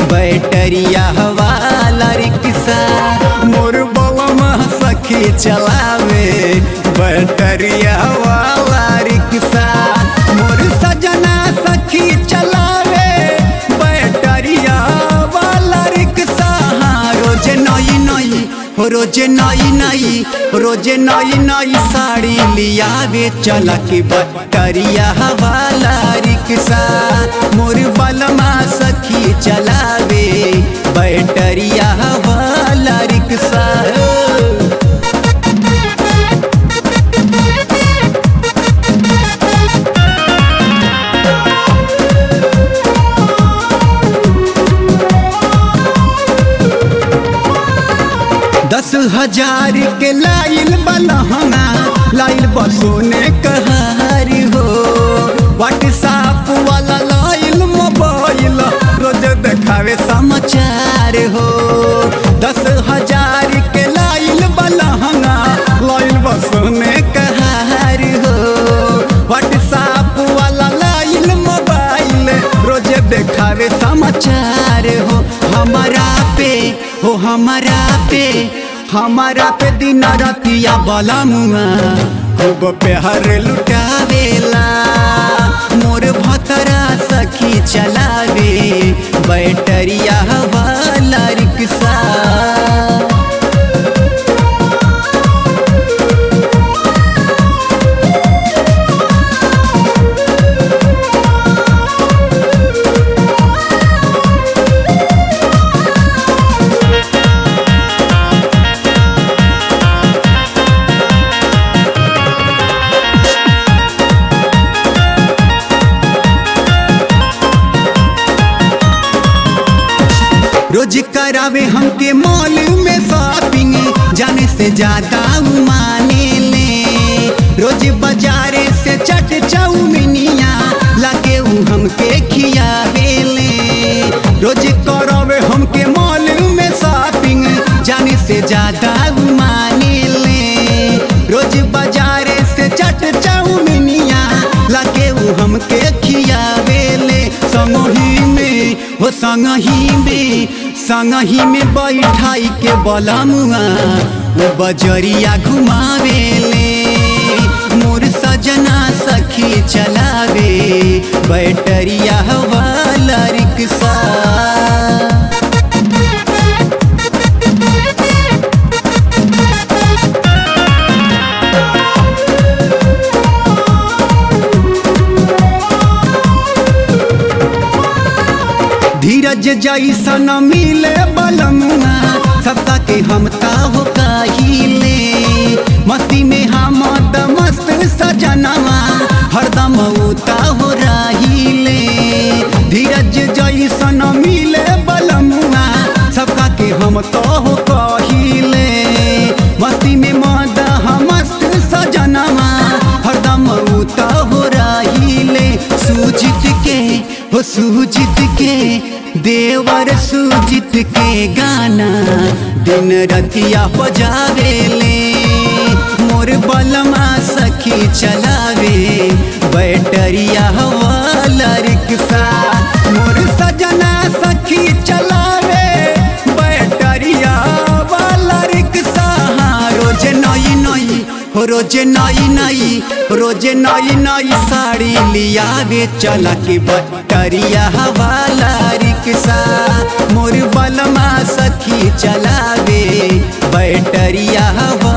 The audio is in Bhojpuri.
बैटरिया वाला रिक्शा मोर बलमा सखी चलावे बैटरिया वाला रिक्शा मोर सजना सखी चलावे बैटरिया वाला रिक्शा हाँ, रोज नई नई रोज नई नई रोज नई नई साड़ी लियावे चला के बैटरिया वाला रिक्शा मोर बलमा सखी चलावे बैटरिया वाला रिक्शा दस हजार के लाइल बलहना लाइल बसोने कहार हो व्हाट्सएप वाला लाइल मोबाइल रोज देखावे समाचार हो दस हजार के लाइल बलहना लाइल बसोने कहार हो व्हाट्सएप वाला लाइल मोबाइल रोज देखावे समाचार हो हमारा पे हो हमारा पे हमारा पे दिन रतिया बला मुआ खूब प्यार लुटावेला मोर भतरा सखी चलावे बैटरिया वाला रिक्शा रोज करावे हमके मॉल में शॉपिंग जाने से ज्यादा उ माने ले रोज बाजारे से चट चाउमिनिया लाके उ हमके खियावे ले रोज करावे हमके मॉल में शॉपिंग जाने से ज्यादा उ माने ले रोज बाजारे से चट चाउमिनिया लाके उ हमके खियावे ले संगही में हो संगही में संगही में बैठाई के बलमुआ वो बजरिया घुमावे ले मोर सजना सखी चलावे बैटरिया वाला रिक्शा धीरज जैसा न मिले बलमुआ सबका के हम हो काहिले मस्ती में हम त मस्त सजनवा हरदम उता हो रहिले धीरज जैसा न मिले बलमुआ सबका के हम हो कहिले मस्ती में मद हम मस्त सजनवा हरदम उता हो रहिले सूजित के हो सूजित के देवर सूजित के गाना दिन रतिया बजावे ले मोर बलमा सखी चलावे बैटरिया वाला रिक्शा मोर सजना सखी चलावे बैटरिया वाला रिक्शा हाँ, रोज नई नई रोज नई नई रोज नई नई साड़ी लियावे चला के बटरिया वाला रिक्शा मोर बलमा सखी चलावे बैटरिया